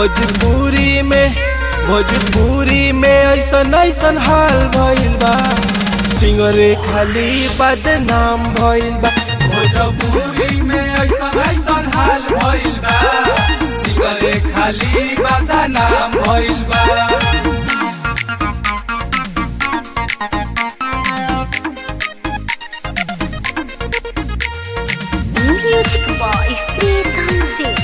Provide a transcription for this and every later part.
भोजपुरी में भोजपुरी में ऐसन ऐसन हाल भइल बा सिंगरे खाली बदनाम भइल बा भोजपुरी में ऐसन ऐसन हाल भइल बा सिगरे खाली बदनाम भइल बा Music by Pritam Singh.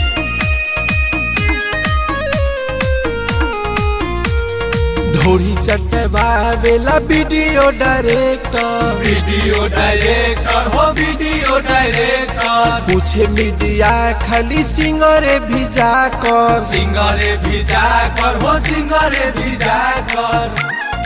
ढोरी चटवावेला वीडियो डायरेक्टर वीडियो डायरेक्टर हो वीडियो डायरेक्टर पूछे मीडिया खाली सिंगरे भिजा कर सिंगरे भिजा कर हो सिंगरे भिजा कर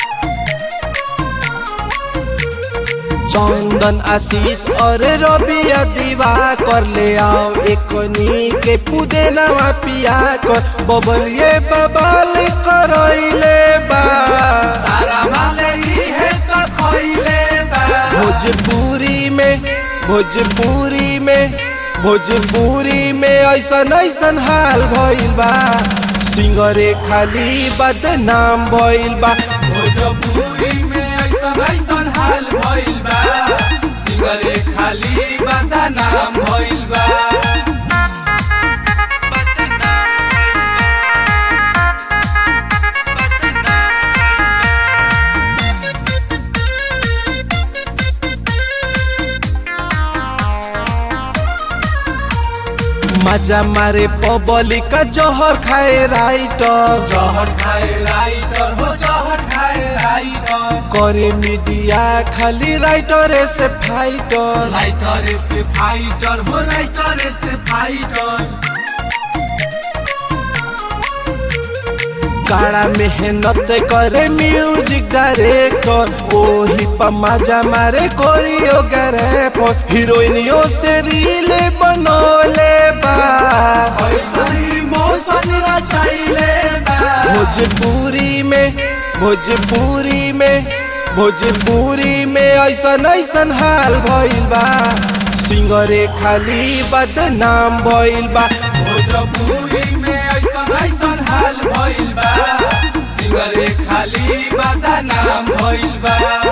चंदन आशीष और रबिया दीवा कर ले आओ एकनी के पुदेनवा पिया कर बबलिए बबल करैले बा सारा माले ही है तो खइले बा भोजपुरी में भोजपुरी में भोजपुरी में ऐसन ऐसन हाल भइल बा सिंगरे खाली बदनाम भइल बा भोजपुरी में ऐसन ऐसन हाल भइल बा सिंगरे खाली बदनाम भइल बा मजा मारे पबली का जहर खाए राइटर जहर खाए राइटर हो जहर खाए राइटर करे मीडिया खाली राइटर से फाइटर राइटर से फाइटर हो राइटर से फाइटर काड़ा मेहनत करे म्यूजिक डायरेक्टर ओही पर मजा मारे कोरियोग्राफर हीरोइनियों से रील बनोले बा ऐसन इमोशन रचाइले बा भोजपुरी में भोजपुरी में भोजपुरी में ऐसन ऐसन हाल भइल बा सिंगरे खाली बदनाम भइल बा भोजपुरी में ऐसन ऐसन हाल भइल बा सिंगरे खाली बदनाम भइल बा